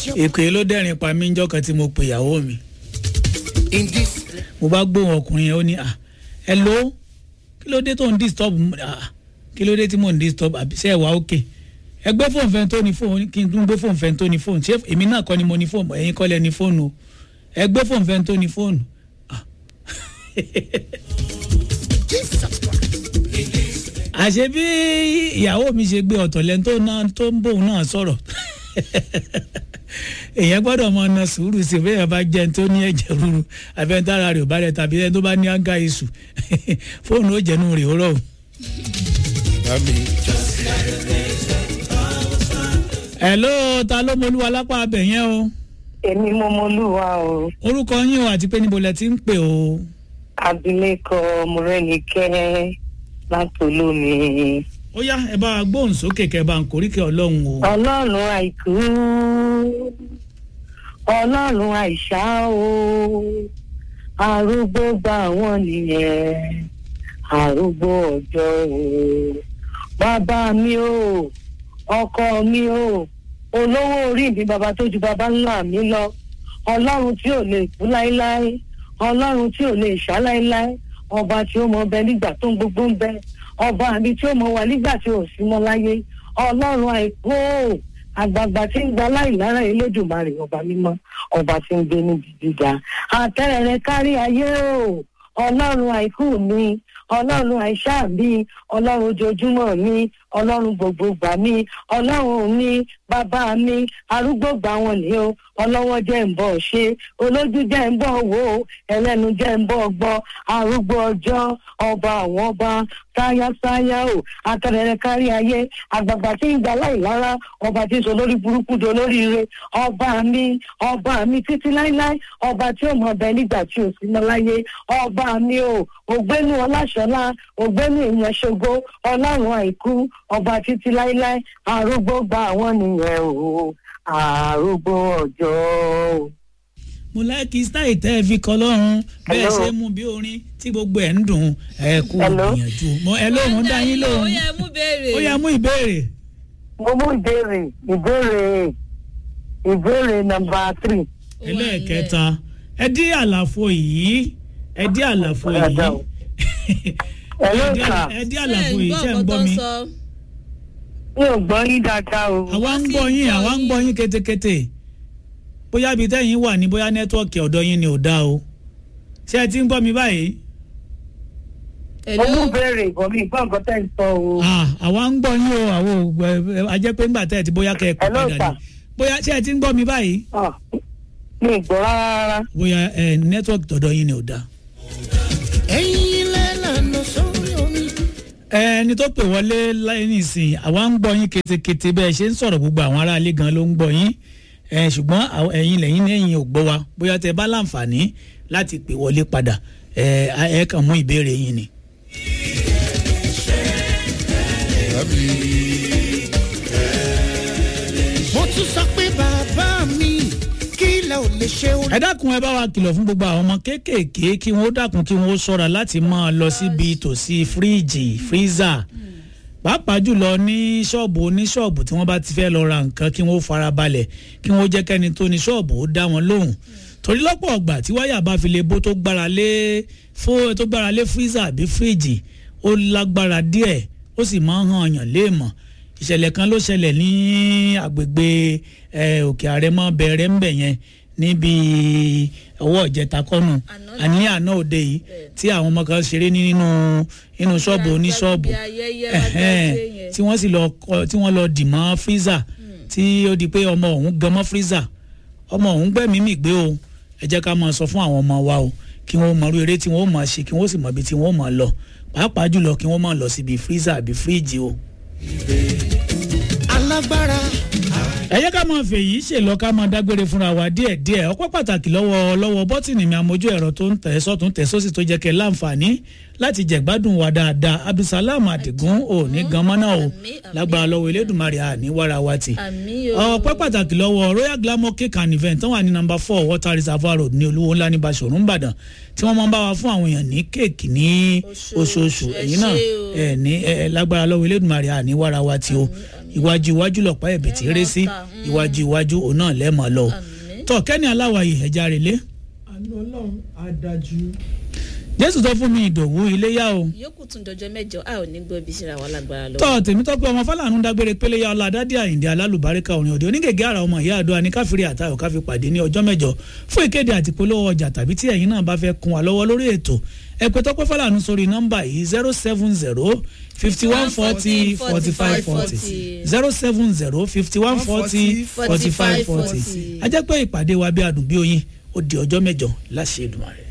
èpè ló dẹ́rìn pa mí njọ́ kan tí mo pè ìyàwó mi in this mo bá gbóhùn ọkùnrin yẹn ó ní ah hello kí ló dé tó ń disturb m- ah kí ló dé tí mò ń disturb àbí ṣe ẹ wà ókè ẹ gbé fóònù fẹ́ tó ní fóònù kí n tún gbé fóònù fẹ́ tó ní fóònù ṣé èmi náà kọ́ ni mo ní fóònù ẹ̀yin kọ́ lẹ ní fóònù o ẹ gbé fóònù fẹ́ tó ní fóònù ah jesus christ àṣé bí ìyàwó mi ṣe gbé ọ̀tọ̀ lẹ́nu tó náà tó ń bóun náà sọ̀rọ̀ èèyàn gbọ́dọ̀ mọ ọ̀nà sùúrù sí bẹ́ẹ̀ bá jẹ́ ẹni tó ní ẹ̀jẹ̀ rúru àbí ẹni tára rẹ̀ ò bá rẹ̀ tàbí ẹni tó bá ní áńgá iṣu fóònù ó jẹ́nu rẹ̀ ó rọ̀ o. mami hello ta ló mọlúwa lápá abẹ yẹn o èmi mo mọlúwa o orúkọ yín o àti pé níbo lẹ ti ń pè o abilékọ mọrẹnikẹ látòlómi ó yá ẹ bá wa gbóhùn sókè kẹ bá ń koríkẹ ọlọ́run o ọlọ́run àìkú ọlọ́run àìsá o arúgbó gba àwọn nìyẹn arúgbó ọjọ́ o bàbá mi o ọkọ mi o olówó orí mi bàbá tó ju bàbá ńlá mi lọ ọlọ́run tí ò lè kú láéláé ọlọ́run tí ò lè ṣá láéláé ọba tí ó mọ bẹ nígbà tó ń gbogbo ń bẹ ọba mi tí ó mọ wà nígbà tí ò sí mọ́ láyé ọlọ́run àìkú o àgbààgbà tí ń gba láìlára elédùnmarè ọba mímọ́ ọba tí ń gbé níbi gíga àtẹrẹrẹ kárí ayé o ọlọ́run àìkú mi ọlọ́run àìsá mi ọlọ́run ojoojúmọ́ mi ọlọ́run gbogbo gbà mí ọlọ́run mi bàbá mi arúgbó gbà wọn ni o ọlọ́wọ́ jẹ́ ń bọ̀ ṣe olójú jẹ́ ń bọ̀ wò ó ẹlẹ́nu jẹ́ ń bọ̀ gbọ́ arúgbó ọjọ́ ọba àwọn ọba sáyásáyá o àtẹrẹrẹ kárí ayé àgbàgbà tí ń gba láìlára ọba tí ń sọ lórí burúkú do lóríire ọba mi ọba mi títí láíláí ọba tí ó mọ ọbẹ nígbà tí ò sí mọ láyé ọba mi o ògbénu ọláṣọlá ògbénu ìyànṣogo ọlọ́run àìkú ọba títí láíláí arúgbó gba àwọn nìyẹn o arúgbó ọjọ́ o. mo láìkí stáì tẹ́ ẹ fi kọ́ lọ́run bẹ́ẹ̀ Hello. ṣe mú bí orin tí gbogbo ẹ̀ ń dùn ẹ kú Hello. ìgbìyànjú mo ẹ lóhùn dá yín ó lóhùn yẹ mú béèrè. ó yá mú ìbéèrè mo mú ìbéèrè ìbéèrè ìbéèrè nọmba three. Ó wà ẹlẹ́ẹ̀kẹta ẹ dí àlàfo yìí ẹ dí àlàfo yìí Dáadáa o. Hello, Ẹ dí àlà- sir. ẹ dí nílẹ̀. àlàfo Ṣé yìí ẹ̀ ṣe ń ń gbọ́ gbọ́ nǹkan mi tó ń sọ? mi ò gbọ́ yín dáadáa o. àwa ń Wọ́n sì gbọ́ yín ń gbọ́ àwa ń yín. gbọ́ yín ketekete bóyá ibi tẹ́yìn wà ní bóyá nẹ́tíwọ́ọ̀kì ọ̀dọ́ yín ni ò dáa o ṣé ẹ ti ń gbọ́ mi báyìí mo Hello? mú béèrè ìbọn mi ìgbọ́ nǹkan tẹ́ ń sọ o. Ah, àwa ń gbọ́ yín o àwọn ò ajẹ́ pé ńgbà tẹ́ ẹ ti bóyá kẹ́ ẹ kú Hello, padà ni sir. bóyá ṣé ẹ ti ń gbọ́ mi báyìí Ah, mi ì gbọ́ rárá rárá. bóyá ẹ nẹ́tíwọ́ọ̀kì tọ̀dọ̀ yín ni ò dáa. ẹ̀yin lẹ́lànà sórí omi. ẹni tó pè wọlé láì nísìnyí àwa ń gbọ́ yín ketekete bẹ́ẹ̀ ṣe ń sọ̀rọ̀ gbogbo àwọn aráalé gan ló ń gbọ́ yín ẹ ṣùgbọ́n àwọn- ẹ̀yin lẹ́yìn lẹ́yìn ò gbọ́ wa bóyá tẹ bá láǹfààní láti pè wọlé padà ẹ ẹ kàn mú ìbéèrè yín ni. mo tún sọ pé bàbá mi kí ilẹ̀ ò lè ṣe orí. ẹ dákun ẹ bá wa kìlọ̀ fún gbogbo àwọn ọmọ kéékèèké kí wọ́n dákun kí wọ́n ṣọ́ra láti máa lọ síbi tòsí fíríìjì fíríza pàápàá jùlọ ní ṣọ́ọ̀bù oníṣọ́ọ̀bù tí wọ́n bá ti fẹ́ lọ ra nǹkan kí wọ́n fara balẹ̀ kí wọ́n jẹ́ kẹ́ni tó ní ṣọ́ọ̀bù ó dá wọn lóhùn torí lọ́pọ̀ ọgbà tí wáyà bá fi lè bó tó gbára lé fó tó gbára lé fíríza àbí fíríjì ó lágbára díẹ̀ ó sì máa ń hàn yàn léèmọ̀ ìṣẹ̀lẹ̀ kan ló ṣẹlẹ̀ ní agbègbè eh, òkè àrẹ̀mọ bẹ̀rẹ̀ ńbẹ̀ yẹn níbi ọwọ́ ìjẹta kọ́nù Àná àní àná òde yìí tí àwọn ọmọ kan ṣeré ní nínú nínú ṣọ́ọ̀bù oníṣọ́ọ̀bù Bí ayẹyẹ ẹ̀hẹ́n, lágbàdé yẹn. tí wọ́n sì lọ kọ- tí wọ́n lọ dì mọ́ fírísà tí ó di pé ọmọ òun gan mọ́ fírísà ọmọ òun gbẹ̀mí mì gbé o ẹ jẹ́ ká máa sọ fún àwọn ọmọ wa o kí wọ́n mọ irú eré tí wọ́n máa ṣe kí wọ́n sì mọ ibi tí wọ́n máa lọ pàápàá jùlọ kí wọ́n máa lọ síbi fírísà àbí fíríjì o. alágbára ẹ jẹ́ ká máa fèyí ṣèlọ ká máa dágbére fúnra wa díẹ̀díẹ̀ ọpẹ́ pàtàkì lọ́wọ́ lọ́wọ́ bọ́tìnì mi àmójú ẹ̀rọ tó ń tẹ̀ sọ́tún tẹ̀ sósì tó jẹ́ kẹ́ láǹfààní láti jẹ̀gbádùn wa dáadáa abdulsalam adigun ò ní gan mọ́nà o Àmín, àmín. lágbára lọ́wọ́ elédùnmarè àní wàrà wa tì Àmì o. ọpẹ́ pàtàkì lọ́wọ́ royal glamour cake and event tó wà ní number four water reservoir road ní olúwo ńlá ní basọ̀rún ìbàdàn tí wọ́n máa ń bá wa fún àwọn èèyàn ní kéèkì ní Oṣooṣù. oṣooṣù Ẹ ẹ̀yin náà ṣé o. ẹ̀ ní ẹ̀ lágbára lọ́wọ́ elédùnmarè àní wàrà wa tì o iwájú iwájú lọ̀pá ẹ̀bì tí ré sí iwájú iwájú òun náà lẹ́mọ̀ lọ. tọ́ kẹ́ni aláwàyè ẹja rèlé àánú ọlọ́run á dájú. jésù tó fún mi ìdòwú iléyà o. yòókù tún dọjọ mẹjọ a ò ní gbọ́ ibi síra wa lágbára lọ. tọ́ tèmítọ́pẹ́ ọmọ fálànù dágbére péléyà ọlá dádì àyìndé alálùbáríkà orin òde onígègé àrà ọmọ ìyá àdó aníkáfírí àtàwọn káfí pàdé ní ọjọ́ mẹ́jọ fún ìkéde àti polówó ọjà tàbí tí ẹ̀yin náà bá fẹ́ kún wa lọ́wọ́ lórí ètò ẹ pè tọ́pẹ́ fálànù sórí nọ́mbà yìí zero seven zero fifty one forty forty five forty zero seven zero fifty one forty forty five forty a jẹ́ pé ìpàdé wa bí adùn bí oyin ó di ọjọ́ mẹ́jọ láṣẹ Èdùmàrè.